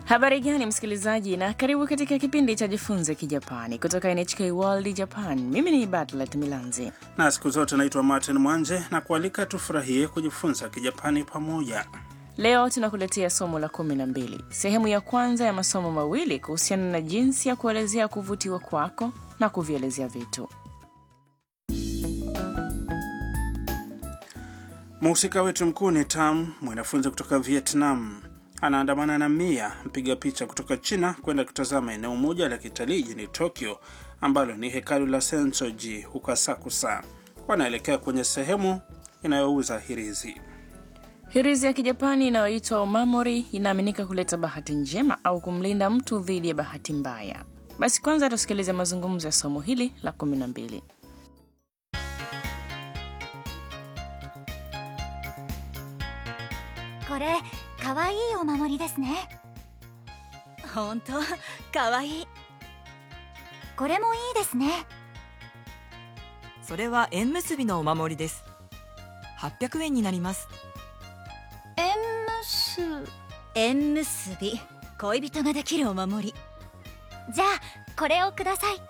Habari gani msikilizaji, na karibu katika kipindi cha Jifunze Kijapani kutoka NHK World Japan. Mimi ni Batlet Milanzi. na siku zote naitwa Martin Mwanje na kualika tufurahie kujifunza Kijapani pamoja. Leo tunakuletea somo la kumi na mbili, sehemu ya kwanza ya masomo mawili kuhusiana na jinsi ya kuelezea kuvutiwa kwako na kuvielezea vitu. Mhusika wetu mkuu ni Tam, mwanafunzi kutoka Vietnam. Anaandamana na Mia, mpiga picha kutoka China, kwenda kutazama eneo moja la kitalii jijini Tokyo ambalo ni hekalu la Sensoji huko Asakusa. Wanaelekea kwenye sehemu inayouza hirizi. Hirizi ya Kijapani inayoitwa omamori inaaminika kuleta bahati njema au kumlinda mtu dhidi ya bahati mbaya. Basi kwanza tusikilize mazungumzo ya somo hili la kumi na mbili. これかわいいお守りですね本当かわいいこれもいいですねそれは縁結びのお守りです800円になります縁結縁結び恋人ができるお守りじゃあこれをください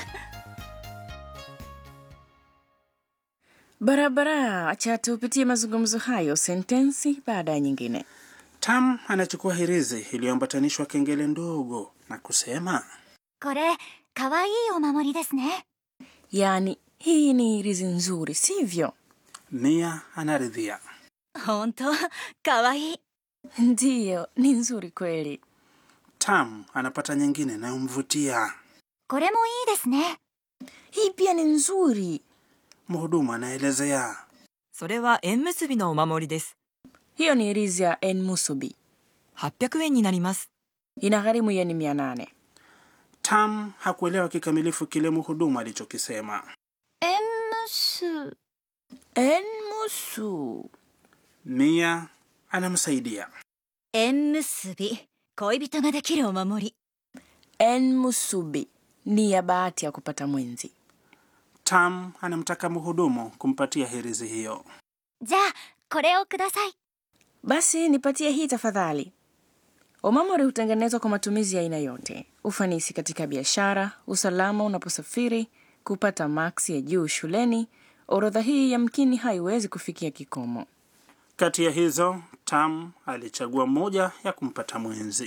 Barabara, acha tupitie mazungumzo hayo sentensi baada ya nyingine. Tam anachukua hirizi iliyoambatanishwa kengele ndogo na kusema これかわいいお守りですね Yaani, hii ni hirizi nzuri, sivyo? Mia anaridhia. 本当かわいい Ndiyo, ni nzuri kweli. Tam anapata nyingine inayomvutia. これもいいですね Hii pia ni nzuri. Mhudumu anaelezea. それは縁結びのお守りです Hiyo ni hirizi ya enmusubi, 800円になります inagharimu yeni mia nane. Tam hakuelewa kikamilifu kile mhudumu alichokisema. 縁結 Enmusu. Mia anamsaidia. 縁結び恋人ができるお守り Enmusubi ni ya bahati ya kupata mwenzi. Tam anamtaka mhudumu kumpatia hirizi hiyo. じゃあこれをください Basi nipatie hii tafadhali. Omamori hutengenezwa kwa matumizi ya aina yote: ufanisi katika biashara, usalama unaposafiri, kupata maksi ya juu shuleni. Orodha hii yamkini haiwezi kufikia kikomo. Kati ya hizo, Tam alichagua moja ya kumpata mwenzi.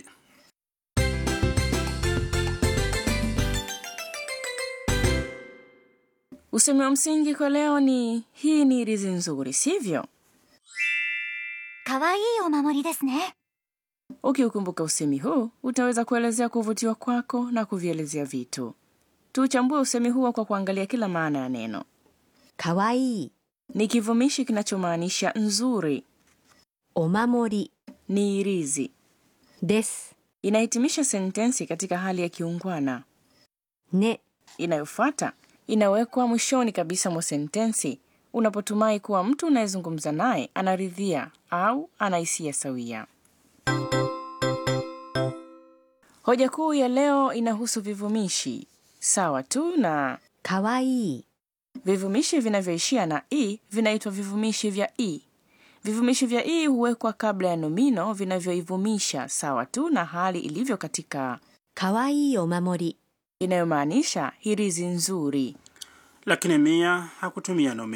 Usemi wa msingi kwa leo ni hii ni rizi nzuri, sivyo? かわいいお守りですね Ukiukumbuka usemi huu utaweza kuelezea kuvutiwa kwako na kuvielezea vitu. Tuuchambue usemi huo kwa kuangalia kila maana ya neno. かわいい Ni kivumishi kinachomaanisha nzuri, お守り ni irizi. です Inahitimisha sentensi katika hali ya kiungwana. ね Inayofuata inawekwa mwishoni kabisa mwa sentensi unapotumai kuwa mtu unayezungumza naye anaridhia au ana hisia sawia. Hoja kuu ya leo inahusu vivumishi sawa tu na かわいい vivumishi vinavyoishia na i vinaitwa vivumishi vya i. Vivumishi vya i huwekwa kabla ya nomino vinavyoivumisha sawa tu na hali ilivyo katika かわいいお守り inayomaanisha hirizi nzuri. Lakini Mia hakutumia nomino.